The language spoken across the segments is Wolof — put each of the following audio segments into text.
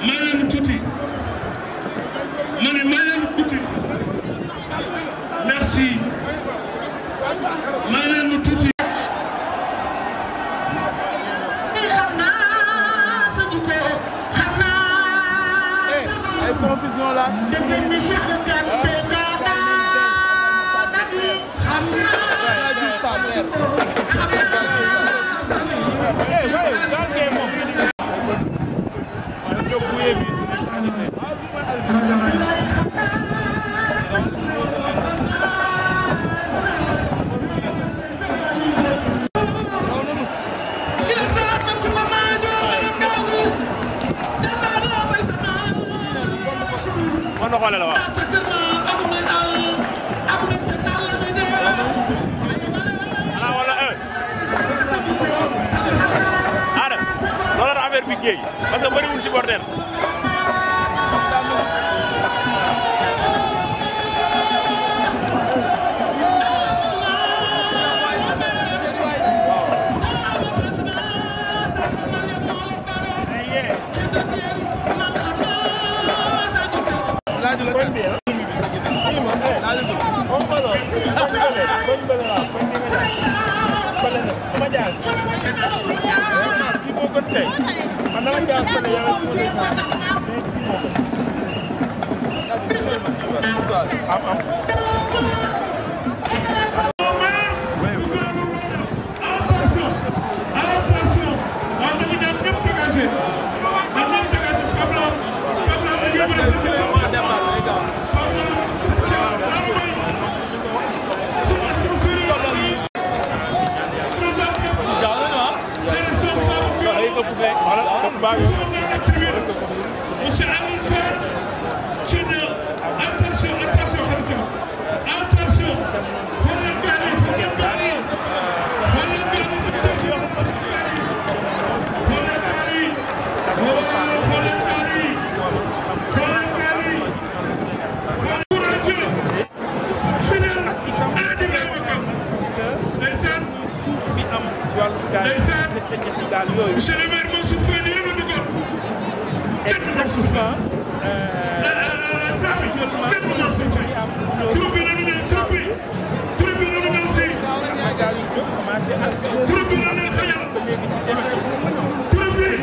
may leen tuuti ma ne may leen tuuti merci may leen tuuti. xam naa sa jikko xam naa sa ay confusion la dëgg ni Cheikh Kanté nga daa dagi xam naa xam naa sa mën na xoole la waaw xanaa wala eh Ada loolu la affaire bi géey parce que bëriwul ci bordel attention attention waaw dañuy dem ñëpp dégagé na ñëpp dégagé Pablo Pablo da ngeen mën a def dégg Monsieur Amin Fall ci ne attention attention xaritam attention xool leen gaal yi xool leen gaal yi xool leen gaal yi attention xool leen gaal yi xool leen gaal yi xool leen gaal yi xool courageux fidèle Alaaji Ibrahima Ka ndeysaan suuf bi am ci wàllu gaal ndeysaan ci gaal yooyu monsieur le maire Mansour Faye lii la ma dugal kenn du Mansour Faye Samy kenn du Mansour Faye troupe bi nañu ñëw troupe bi troupe bi nañu ñëw fii troupe bi nañu leen xajal troupe bi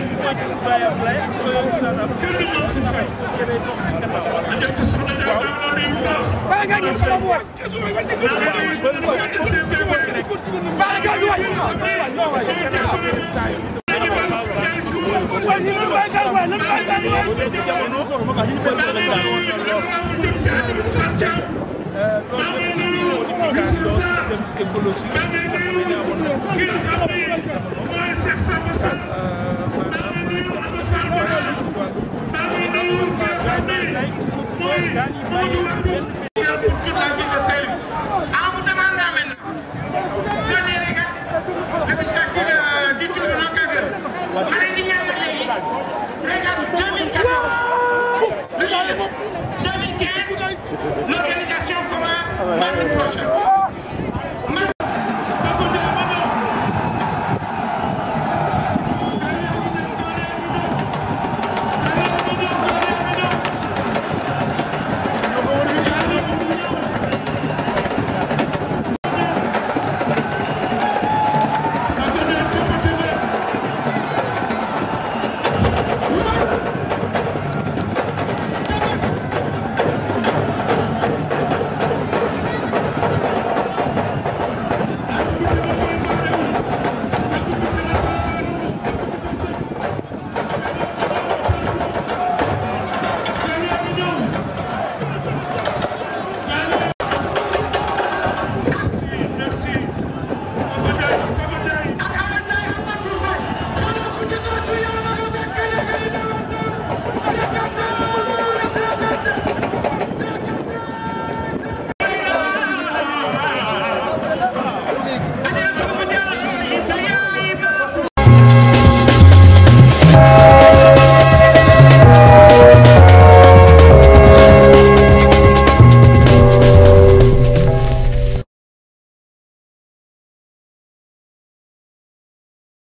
kenn du Mansour Faye a jël ci soxna Dia maa ngi lay nuyu bu baax. Bala ngaa gis sama boy. maa ngi lay nuyu bu baax di seet tey waay. Bala ngaa gis waay. waay non waay. Dañu baal ñaari suuf. waay ñu ngi waay gaal waay lan waay gaal waay. maa ngi lay nuyu honorable député Aliou Sane Thiam. maa ngi lay nuyu Youssou Sarr. maa ngi lay nuyu kii nga xam ne mooy Cheikh Samba Sall. maa ngi lay nuyu Abdou Fall Bora. maa ngi lay nuyu kii nga xam ne mooy Mamadou Wade. pour toute la ville de Saint-Louis. En vous demandant maintenant que les règles de du tour non Kagër ma leen di ñaan nag léegi règles 2014 lu ñuy def 2015 l'organisation commence mardi prochain.